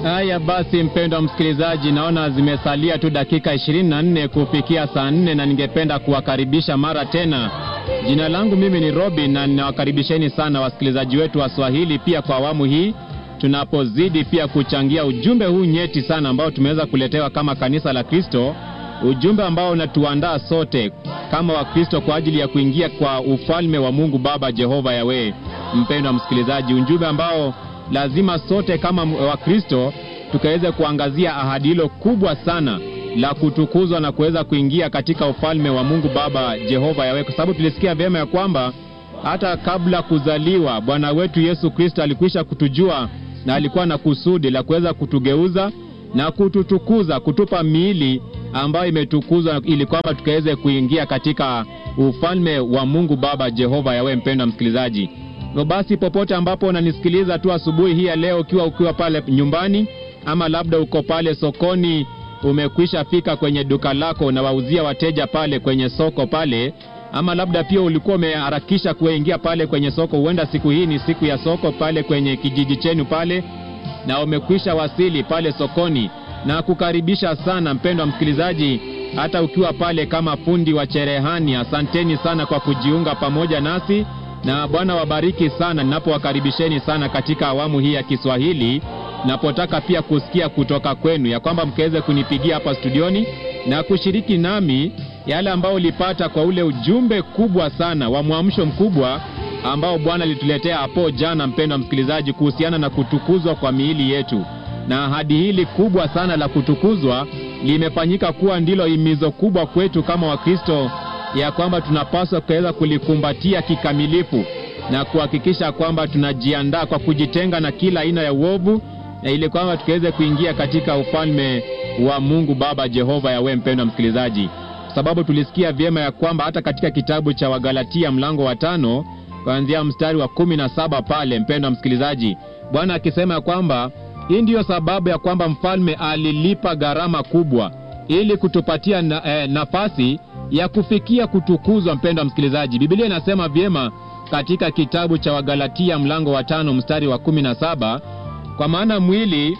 Haya basi, mpendwa msikilizaji, naona zimesalia tu dakika 24 kufikia saa nne na ningependa kuwakaribisha mara tena. Jina langu mimi ni Robin na ninawakaribisheni sana wasikilizaji wetu wa Swahili pia kwa awamu hii tunapozidi pia kuchangia ujumbe huu nyeti sana ambao tumeweza kuletewa kama kanisa la Kristo, ujumbe ambao unatuandaa sote kama Wakristo kwa ajili ya kuingia kwa ufalme wa Mungu Baba Jehova Yawe. Mpendwa msikilizaji, ujumbe ambao lazima sote kama Wakristo tukaweze kuangazia ahadi hilo kubwa sana la kutukuzwa na kuweza kuingia katika ufalme wa Mungu Baba Jehova Yawe, kwa sababu tulisikia vyema ya kwamba hata kabla kuzaliwa Bwana wetu Yesu Kristo alikwisha kutujua na alikuwa na kusudi la kuweza kutugeuza na kututukuza, kutupa miili ambayo imetukuzwa ili kwamba tukaweze kuingia katika ufalme wa Mungu Baba Jehova Yawe. Mpendwa msikilizaji, hivyo basi, popote ambapo unanisikiliza tu asubuhi hii ya leo, ukiwa ukiwa pale nyumbani ama labda uko pale sokoni, umekwisha fika kwenye duka lako na wauzia wateja pale kwenye soko pale ama labda pia ulikuwa umeharakisha kuingia pale kwenye soko, huenda siku hii ni siku ya soko pale kwenye kijiji chenu pale, na umekwisha wasili pale sokoni, na kukaribisha sana mpendwa msikilizaji, hata ukiwa pale kama fundi wa cherehani, asanteni sana kwa kujiunga pamoja nasi, na Bwana wabariki sana ninapowakaribisheni sana katika awamu hii ya Kiswahili, napotaka pia kusikia kutoka kwenu ya kwamba mkaweze kunipigia hapa studioni na kushiriki nami yale ambao ulipata kwa ule ujumbe kubwa sana wa mwamsho mkubwa ambao Bwana alituletea hapo jana, mpendwa msikilizaji, kuhusiana na kutukuzwa kwa miili yetu. Na ahadi hili kubwa sana la kutukuzwa limefanyika kuwa ndilo himizo kubwa kwetu kama Wakristo, ya kwamba tunapaswa kuweza kulikumbatia kikamilifu na kuhakikisha kwamba tunajiandaa kwa kujitenga na kila aina ya uovu, na ili kwamba tukaweze kuingia katika ufalme wa Mungu Baba Jehova Yawe. Mpendwa msikilizaji sababu tulisikia vyema ya kwamba hata katika kitabu cha Wagalatia mlango wa tano kuanzia mstari wa kumi na saba pale, mpendwa msikilizaji, Bwana akisema ya kwamba hii ndiyo sababu ya kwamba mfalme alilipa gharama kubwa ili kutupatia na, eh, nafasi ya kufikia kutukuzwa. Mpendwa msikilizaji, Biblia inasema vyema katika kitabu cha Wagalatia mlango wa tano mstari wa kumi na saba kwa maana mwili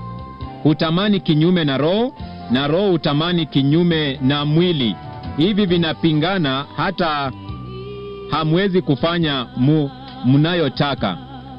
hutamani kinyume na roho na roho hutamani kinyume na mwili, hivi vinapingana, hata hamwezi kufanya mu, mnayotaka.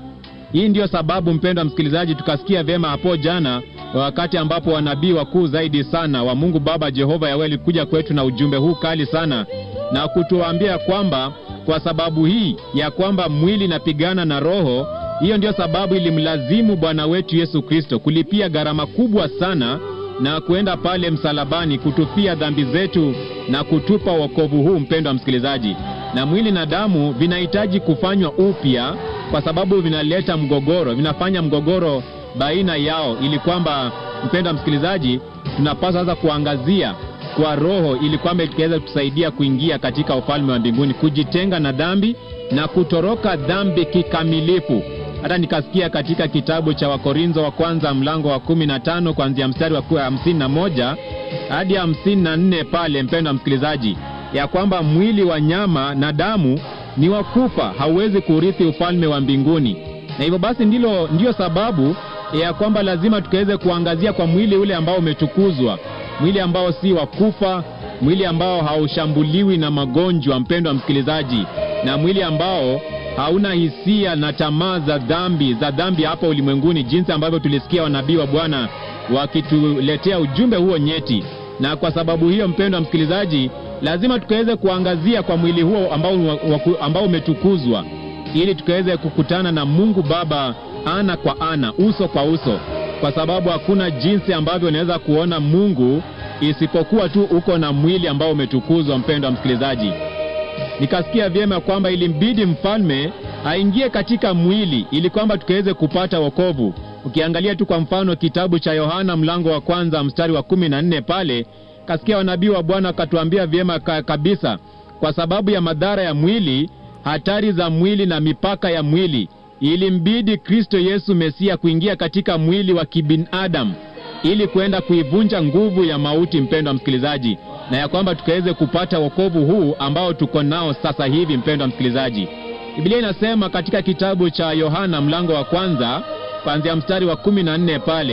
Hii ndiyo sababu mpendwa msikilizaji, tukasikia vyema hapo jana, wakati ambapo wanabii wakuu zaidi sana wa Mungu Baba Jehova Yawe alikuja kwetu na ujumbe huu kali sana na kutuambia kwamba kwa sababu hii ya kwamba mwili inapigana na roho, hiyo ndiyo sababu ilimlazimu Bwana wetu Yesu Kristo kulipia gharama kubwa sana na kuenda pale msalabani kutufia dhambi zetu na kutupa wokovu huu, mpendwa msikilizaji. Na mwili na damu vinahitaji kufanywa upya, kwa sababu vinaleta mgogoro, vinafanya mgogoro baina yao, ili kwamba, mpendwa msikilizaji, tunapaswa sasa kuangazia kwa roho, ili kwamba ikiweza kutusaidia kuingia katika ufalme wa mbinguni, kujitenga na dhambi na kutoroka dhambi kikamilifu hata nikasikia katika kitabu cha Wakorintho wa kwanza mlango wa kumi na tano kuanzia mstari wa hamsini na moja hadi hamsini na nne pale, mpendwa msikilizaji, ya kwamba mwili wa nyama na damu ni wa kufa, hauwezi kurithi ufalme wa mbinguni. Na hivyo basi ndilo ndiyo sababu ya kwamba lazima tukaweze kuangazia kwa mwili ule ambao umetukuzwa, mwili ambao si wa kufa, mwili ambao haushambuliwi na magonjwa, mpendwa msikilizaji, na mwili ambao hauna hisia na tamaa za dhambi za dhambi hapa ulimwenguni, jinsi ambavyo tulisikia wanabii wa Bwana wakituletea ujumbe huo nyeti. Na kwa sababu hiyo, mpendwa msikilizaji, lazima tukaweze kuangazia kwa mwili huo ambao, ambao umetukuzwa, ili tukaweze kukutana na Mungu Baba ana kwa ana, uso kwa uso, kwa sababu hakuna jinsi ambavyo unaweza kuona Mungu isipokuwa tu uko na mwili ambao umetukuzwa. Mpendwa msikilizaji, nikasikia vyema kwamba ilimbidi mfalme aingie katika mwili ili kwamba tukaweze kupata wokovu. Ukiangalia tu kwa mfano kitabu cha Yohana mlango wa kwanza mstari wa kumi na nne pale kasikia wanabii wa Bwana wakatuambia vyema ka, kabisa, kwa sababu ya madhara ya mwili, hatari za mwili na mipaka ya mwili, ilimbidi Kristo Yesu Mesia kuingia katika mwili wa kibinadamu ili kwenda kuivunja nguvu ya mauti, mpendwa msikilizaji, na ya kwamba tukaweze kupata wokovu huu ambao tuko nao sasa hivi. Mpendwa msikilizaji, Biblia inasema katika kitabu cha Yohana mlango wa kwanza kuanzia mstari wa kumi na nne pale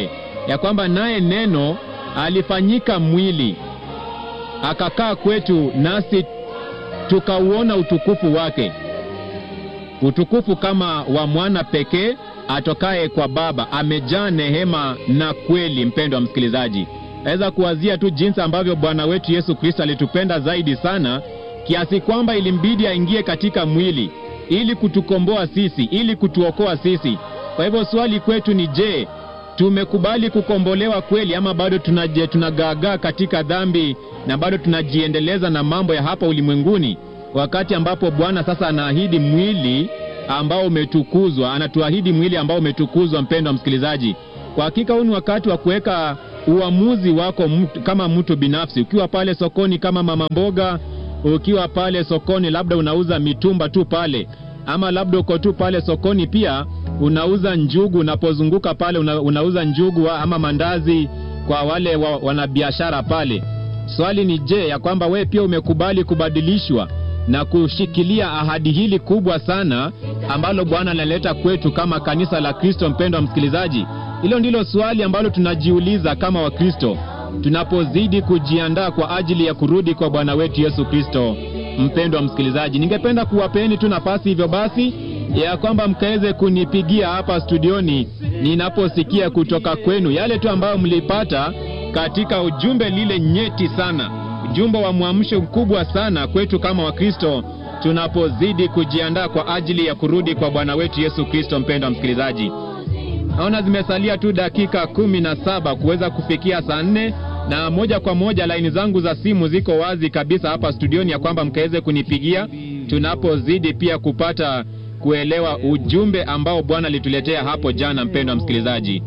ya kwamba naye neno alifanyika mwili akakaa kwetu, nasi tukauona utukufu wake, utukufu kama wa mwana pekee atokaye kwa Baba, amejaa neema na kweli. Mpendwa msikilizaji, naweza kuwazia tu jinsi ambavyo Bwana wetu Yesu Kristo alitupenda zaidi sana kiasi kwamba ilimbidi aingie katika mwili ili kutukomboa sisi, ili kutuokoa sisi. Kwa hivyo swali kwetu ni je, tumekubali kukombolewa kweli ama bado tunaje tunagaagaa katika dhambi na bado tunajiendeleza na mambo ya hapa ulimwenguni, wakati ambapo Bwana sasa anaahidi mwili ambao umetukuzwa, anatuahidi mwili ambao umetukuzwa. Mpendwa msikilizaji, kwa hakika huu ni wakati wa kuweka uamuzi wako mtu, kama mtu binafsi, ukiwa pale sokoni kama mama mboga, ukiwa pale sokoni labda unauza mitumba tu pale, ama labda uko tu pale sokoni pia unauza njugu, unapozunguka pale una, unauza njugu ama mandazi kwa wale wa, wanabiashara pale. Swali ni je, ya kwamba wewe pia umekubali kubadilishwa na kushikilia ahadi hili kubwa sana ambalo Bwana analeta kwetu kama kanisa la Kristo. Mpendwa msikilizaji, hilo ndilo swali ambalo tunajiuliza kama Wakristo tunapozidi kujiandaa kwa ajili ya kurudi kwa Bwana wetu Yesu Kristo. Mpendwa msikilizaji, ningependa kuwapeni tu nafasi hivyo basi ya kwamba mkaweze kunipigia hapa studioni ninaposikia kutoka kwenu yale tu ambayo mlipata katika ujumbe lile nyeti sana, ujumbe wa mwamsho mkubwa sana kwetu kama Wakristo tunapozidi kujiandaa kwa ajili ya kurudi kwa Bwana wetu Yesu Kristo. Mpendwa msikilizaji, naona zimesalia tu dakika kumi na saba kuweza kufikia saa nne na moja kwa moja laini zangu za simu ziko wazi kabisa hapa studioni, ya kwamba mkaweze kunipigia tunapozidi pia kupata kuelewa ujumbe ambao Bwana alituletea hapo jana. Mpendwa msikilizaji,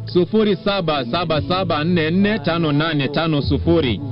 0777445850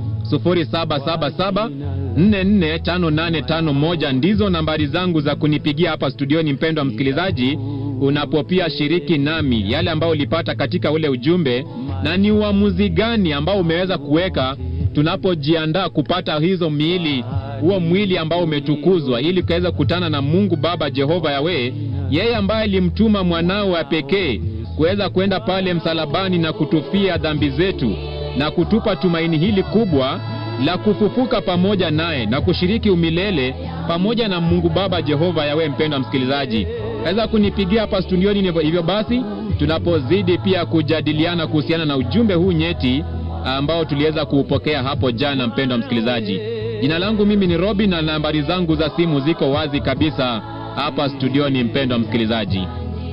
0777445851 ndizo nambari zangu za kunipigia hapa studioni. Mpendwa msikilizaji, unapopia shiriki nami yale ambayo ulipata katika ule ujumbe, na ni uamuzi gani ambao umeweza kuweka tunapojiandaa kupata hizo miili huo mwili ambao umetukuzwa ili ukaweza kukutana na Mungu Baba Jehova Yawe, yeye ambaye alimtuma mwanao wa pekee kuweza kwenda pale msalabani na kutufia dhambi zetu na kutupa tumaini hili kubwa la kufufuka pamoja naye na kushiriki umilele pamoja na Mungu Baba Jehova Yawe. Mpendwa msikilizaji, aweza kunipigia hapa studioni. Hivyo basi tunapozidi pia kujadiliana kuhusiana na ujumbe huu nyeti ambao tuliweza kuupokea hapo jana. Mpendwa msikilizaji, Jina langu mimi ni Robi na nambari zangu za simu ziko wazi kabisa hapa studioni, mpendwa msikilizaji.